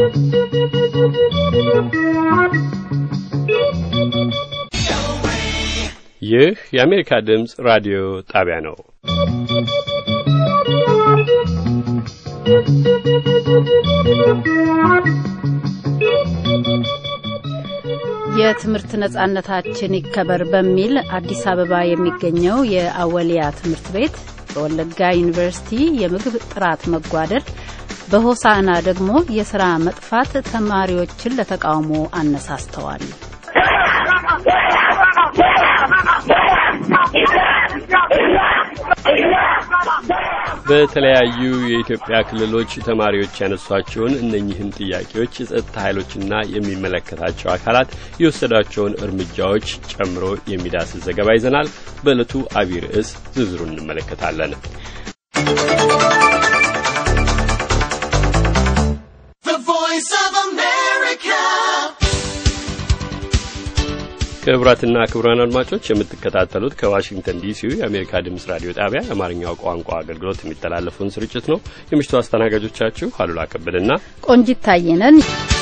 ይህ የአሜሪካ ድምፅ ራዲዮ ጣቢያ ነው። የትምህርት ነጻነታችን ይከበር በሚል አዲስ አበባ የሚገኘው የአወሊያ ትምህርት ቤት በወለጋ ዩኒቨርሲቲ የምግብ ጥራት መጓደል በሆሳዕና ደግሞ የስራ መጥፋት ተማሪዎችን ለተቃውሞ አነሳስተዋል። በተለያዩ የኢትዮጵያ ክልሎች ተማሪዎች ያነሷቸውን እነኚህን ጥያቄዎች የጸጥታ ኃይሎችና የሚመለከታቸው አካላት የወሰዷቸውን እርምጃዎች ጨምሮ የሚዳስስ ዘገባ ይዘናል። በዕለቱ አቢይ ርዕስ ዝርዝሩን እንመለከታለን። ክቡራትና ክቡራን አድማጮች የምትከታተሉት ከዋሽንግተን ዲሲው የአሜሪካ ድምፅ ራዲዮ ጣቢያ የአማርኛው ቋንቋ አገልግሎት የሚተላለፈውን ስርጭት ነው። የምሽቱ አስተናጋጆቻችሁ አሉላ ከበደና ቆንጂት ታየነን።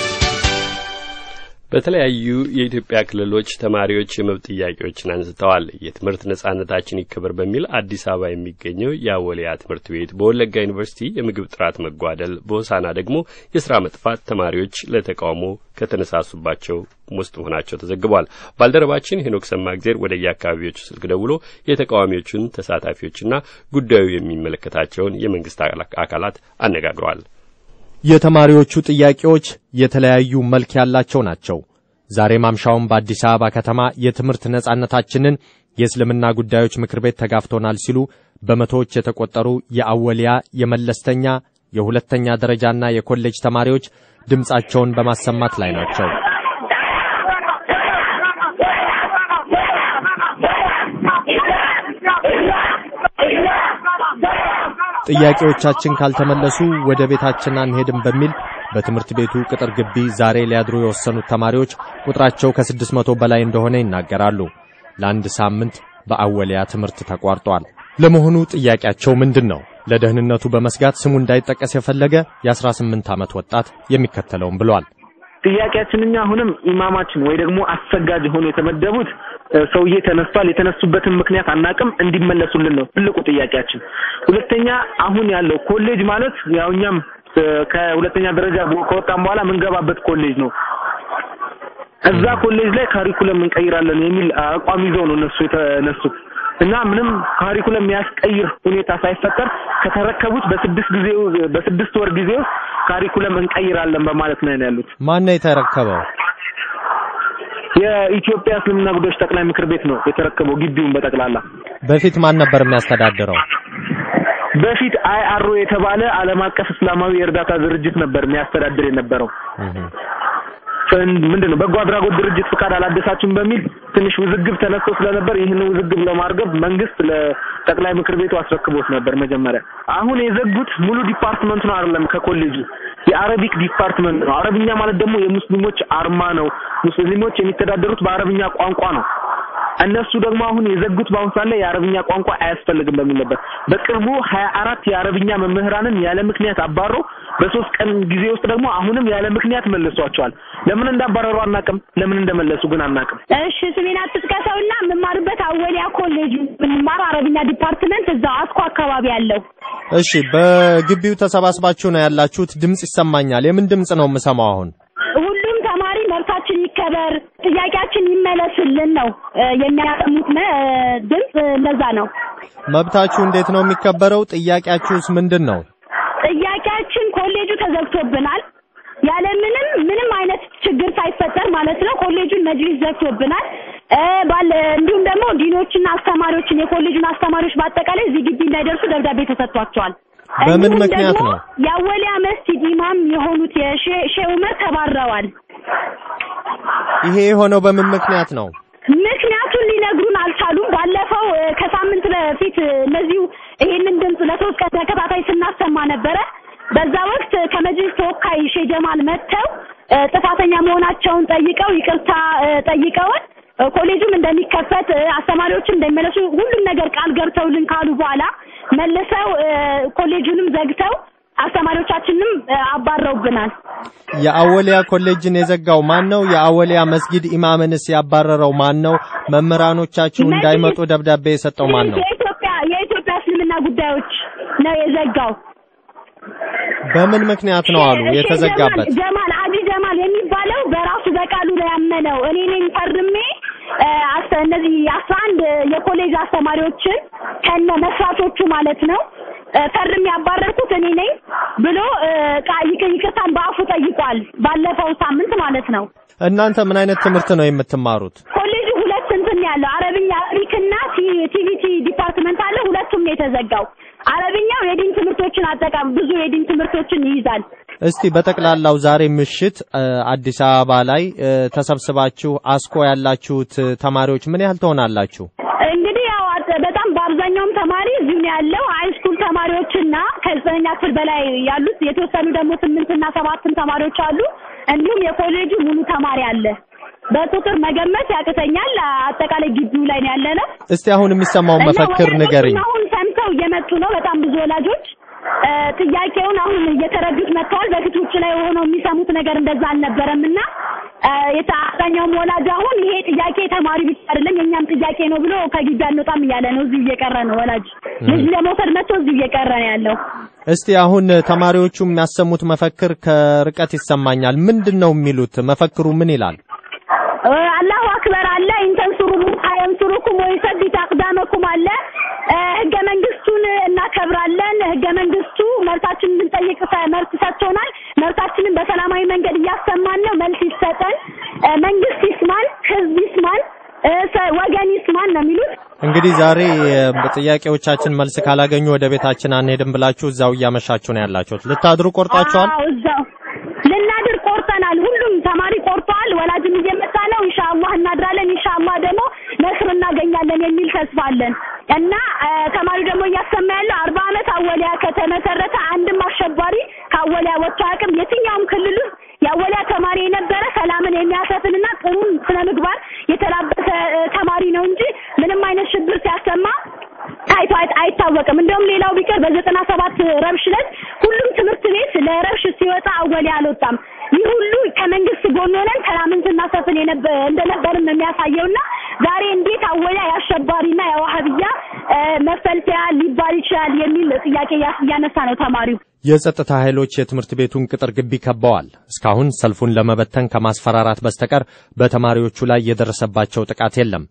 በተለያዩ የኢትዮጵያ ክልሎች ተማሪዎች የመብት ጥያቄዎችን አንስተዋል። የትምህርት ነጻነታችን ይከበር በሚል አዲስ አበባ የሚገኘው የአወሊያ ትምህርት ቤት፣ በወለጋ ዩኒቨርሲቲ የምግብ ጥራት መጓደል፣ በሆሳና ደግሞ የስራ መጥፋት ተማሪዎች ለተቃውሞ ከተነሳሱባቸው ውስጥ መሆናቸው ተዘግቧል። ባልደረባችን ሄኖክ ሰማእግዜር ወደ የአካባቢዎቹ ስልክ ደውሎ የተቃዋሚዎቹን ተሳታፊዎችና ጉዳዩ የሚመለከታቸውን የመንግስት አካላት አነጋግሯል። የተማሪዎቹ ጥያቄዎች የተለያዩ መልክ ያላቸው ናቸው። ዛሬ ማምሻውን በአዲስ አበባ ከተማ የትምህርት ነጻነታችንን የእስልምና ጉዳዮች ምክር ቤት ተጋፍቶናል ሲሉ በመቶዎች የተቆጠሩ የአወሊያ የመለስተኛ የሁለተኛ ደረጃና የኮሌጅ ተማሪዎች ድምፃቸውን በማሰማት ላይ ናቸው። ጥያቄዎቻችን ካልተመለሱ ወደ ቤታችን አንሄድም በሚል በትምህርት ቤቱ ቅጥር ግቢ ዛሬ ሊያድሩ የወሰኑት ተማሪዎች ቁጥራቸው ከስድስት መቶ በላይ እንደሆነ ይናገራሉ። ለአንድ ሳምንት በአወሊያ ትምህርት ተቋርጧል። ለመሆኑ ጥያቄያቸው ምንድን ነው? ለደህንነቱ በመስጋት ስሙ እንዳይጠቀስ የፈለገ የ18 ዓመት ወጣት የሚከተለውም ብሏል። ጥያቄያችን እኛ አሁንም ኢማማችን ወይ ደግሞ አሰጋጅ ሆኖ የተመደቡት ሰውዬ ተነስቷል። የተነሱበትን ምክንያት አናቅም፣ እንዲመለሱልን ነው ትልቁ ጥያቄያችን። ሁለተኛ አሁን ያለው ኮሌጅ ማለት ያው እኛም ከሁለተኛ ደረጃ ከወጣን በኋላ የምንገባበት ኮሌጅ ነው። እዛ ኮሌጅ ላይ ካሪኩለም እንቀይራለን የሚል አቋም ይዘው ነው እነሱ የተነሱት እና ምንም ካሪኩለም የሚያስቀይር ሁኔታ ሳይፈጠር ከተረከቡት በስድስት ጊዜ በስድስት ወር ጊዜ ውስጥ ካሪኩለም እንቀይራለን በማለት ነው ያሉት። ማን ነው የተረከበው? የኢትዮጵያ እስልምና ጉዳዮች ጠቅላይ ምክር ቤት ነው የተረከበው ግቢውን በጠቅላላ። በፊት ማን ነበር የሚያስተዳድረው? በፊት አይአርኦ የተባለ ዓለም አቀፍ እስላማዊ የእርዳታ ድርጅት ነበር የሚያስተዳድር የነበረው። ምንድን ነው በጎ አድራጎት ድርጅት ፍቃድ አላደሳችሁም በሚል ትንሽ ውዝግብ ተነስቶ ስለነበር ይህን ውዝግብ ለማርገብ መንግስት ለጠቅላይ ምክር ቤቱ አስረክቦት ነበር መጀመሪያ። አሁን የዘጉት ሙሉ ዲፓርትመንት ነው አይደለም፣ ከኮሌጁ የአረቢክ ዲፓርትመንት ነው። አረብኛ ማለት ደግሞ የሙስሊሞች አርማ ነው። ሙስሊሞች የሚተዳደሩት በአረብኛ ቋንቋ ነው። እነሱ ደግሞ አሁን የዘጉት በአሁኑ ሰዓት ላይ የአረብኛ ቋንቋ አያስፈልግም በሚል ነበር። በቅርቡ ሀያ አራት የአረብኛ መምህራንን ያለ ምክንያት አባሮ በሶስት ቀን ጊዜ ውስጥ ደግሞ አሁንም ያለ ምክንያት መልሷቸዋል። ለምን እንዳባረሩ አናቅም፣ ለምን እንደመለሱ ግን አናቅም። እሺ ስሜን አትጥቀሰውና የምማርበት አወሊያ ኮሌጅ የምማር አረብኛ ዲፓርትመንት እዛው አስኮ አካባቢ ያለው። እሺ በግቢው ተሰባስባችሁ ነው ያላችሁት? ድምጽ ይሰማኛል። የምን ድምጽ ነው የምሰማው አሁን? ሁሉም ተማሪ መብታችን ይከበር፣ ጥያቄያችን ይመለስልን ነው የሚያሰሙት ድምጽ። እንደዛ ነው። መብታችሁ እንዴት ነው የሚከበረው? ጥያቄያችሁስ ምንድን ነው? ጥያቄያችን ኮሌጁ ተዘግቶብናል ያለምንም ምንም አይነት ችግር ሳይፈጠር ማለት ነው። ኮሌጁን መጅሊስ ዘግቶብናል። ባለ እንዲሁም ደግሞ ዲኖችና አስተማሪዎችን የኮሌጁን አስተማሪዎች በአጠቃላይ እዚህ ግቢ እንዳይደርሱ ደብዳቤ ተሰጥቷቸዋል። በምን ምክንያት ነው? የአወሊያ መስጂድ ኢማም የሆኑት የሼህ ዑመር ተባረዋል። ይሄ የሆነው በምን ምክንያት ነው? ምክንያቱን ሊነግሩን አልቻሉም። ባለፈው ከሳምንት በፊት እነዚሁ ይሄንን ድምፅ ለሶስት ቀን ተከታታይ ስናሰማ ነበረ። በዛ ወቅት ከመጅሊስ ተወካይ ሼህ ጀማል መጥተው ጥፋተኛ መሆናቸውን ጠይቀው ይቅርታ ጠይቀውን ኮሌጁም እንደሚከፈት አስተማሪዎችም እንደሚመለሱ ሁሉም ነገር ቃል ገብተውልን ካሉ በኋላ መልሰው ኮሌጁንም ዘግተው አስተማሪዎቻችንም አባረውብናል። የአወሊያ ኮሌጅን የዘጋው ማን ነው? የአወሊያ መስጊድ ኢማምንስ ያባረረው ማን ነው? መምህራኖቻችሁ እንዳይመጡ ደብዳቤ የሰጠው ማን ነው? የኢትዮጵያ የኢትዮጵያ እስልምና ጉዳዮች ነው የዘጋው። በምን ምክንያት ነው አሉ የተዘጋበት? ጀማል አዲ ጀማል የሚባለው በራሱ በቃሉ ላይ ያመነው እኔ ነኝ ፈርሜ እነዚህ አስራ አንድ የኮሌጅ አስተማሪዎችን ከነ መስራቾቹ ማለት ነው ፈርሜ ያባረርኩት እኔ ነኝ ብሎ ይቅርታን በአፉ ጠይቋል። ባለፈው ሳምንት ማለት ነው። እናንተ ምን አይነት ትምህርት ነው የምትማሩት? ኮሌጁ ሁለት እንትን ያለው አረብኛ አፍሪክና ቲቪቲ ዲፓርትመንት አለ። ሁለቱም ነው የተዘጋው። አረብኛው የዲን ትምህርቶችን አጠቃም ብዙ የዲን ትምህርቶችን ይይዛል። እስቲ በጠቅላላው ዛሬ ምሽት አዲስ አበባ ላይ ተሰብስባችሁ አስኮ ያላችሁት ተማሪዎች ምን ያህል ትሆናላችሁ? እንግዲህ ያው በጣም በአብዛኛውም ተማሪ እዚሁ ነው ያለው። ሃይስኩል ተማሪዎችና ከዘጠነኛ ክፍል በላይ ያሉት የተወሰኑ ደግሞ ስምንትና ሰባትም ተማሪዎች አሉ። እንዲሁም የኮሌጁ ሙሉ ተማሪ አለ። በቁጥር መገመት ያቅተኛል። አጠቃላይ ግቢው ላይ ነው ያለ ነው። እስቲ አሁን የሚሰማውን መፈክር ንገርኝ። አሁን ሰምተው እየመጡ ነው። በጣም ብዙ ወላጆች ጥያቄውን አሁን እየተረዱት መጥተዋል። በፊት ውጭ ላይ ሆነው የሚሰሙት ነገር እንደዛ አልነበረም እና የአብዛኛውም ወላጅ አሁን ይሄ ጥያቄ ተማሪ ብቻ አይደለም የእኛም ጥያቄ ነው ብሎ ከግቢ አንወጣም እያለ ነው። እዚሁ እየቀረ ነው። ወላጅ ልጅ ለመውሰድ መጥቶ እዚሁ እየቀረ ነው ያለው። እስቲ አሁን ተማሪዎቹ የሚያሰሙት መፈክር ከርቀት ይሰማኛል። ምንድን ነው የሚሉት? መፈክሩ ምን ይላል? አላሁ አክበር አለ ኢንተንሱሩ አየንሱሩኩም ወይሰቢት አቅዳመኩም አለ። ህገ መንግስቱን እናከብራለን። ህገ መንግስቱ መብታችንን እንድንጠይቅ መብት ሰጥቶናል። መብታችንን በሰላማዊ መንገድ እያሰማን ነው። መልስ ይሰጠን። መንግስት ይስማን፣ ህዝብ ይስማን፣ ወገን ይስማን ነው የሚሉት። እንግዲህ ዛሬ ጥያቄዎቻችን መልስ ካላገኙ ወደ ቤታችን አንሄድም ብላችሁ እዛው እያመሻችሁ ነው ያላችሁት። ልታድሩ ቆርጣችኋል? አዎ እዛው ልናድር ቆርጠናል። ሁሉም ተማሪ ቆርጧል። ወላጅም እየመጣ ነው። ኢንሻአላህ እናድራለን። ኢንሻአላህ ደግሞ ነስር እናገኛለን የሚል ተስፋ አለን እና ተማሪ ደግሞ እያሰማ ያለው አርባ ዓመት አወሊያ ከተመሰረተ አንድም አሸባሪ ከአወሊያ ወጥቶ አያውቅም። የትኛውም ክልል ውስጥ የአወሊያ ተማሪ የነበረ ሰላምን የሚያሰፍንና ጥሩ ስነ ምግባር የተላበሰ ተማሪ ነው እንጂ ምንም አይነት ሽብር ሲያሰማ ታይቶ አይታወቅም። እንደውም ሌላው ቢቀር በዘጠና ሰባት ረብሽ ዕለት ሁሉም ትምህርት ቤት ለረብሽ ሲወጣ አወሊያ አልወጣም። ይህ ሁሉ ከመንግስት ጎን ሆነን ሰላምን ስናሰፍን እንደነበርም የሚያሳየውና ዛሬ እንዴት አወሊያ የአሸባሪና የዋሃብያ መፈልሰያ ሊባል ይችላል የሚል ጥያቄ እያነሳ ነው ተማሪው። የጸጥታ ኃይሎች የትምህርት ቤቱን ቅጥር ግቢ ከበዋል። እስካሁን ሰልፉን ለመበተን ከማስፈራራት በስተቀር በተማሪዎቹ ላይ የደረሰባቸው ጥቃት የለም።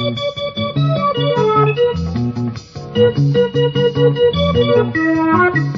Thank you.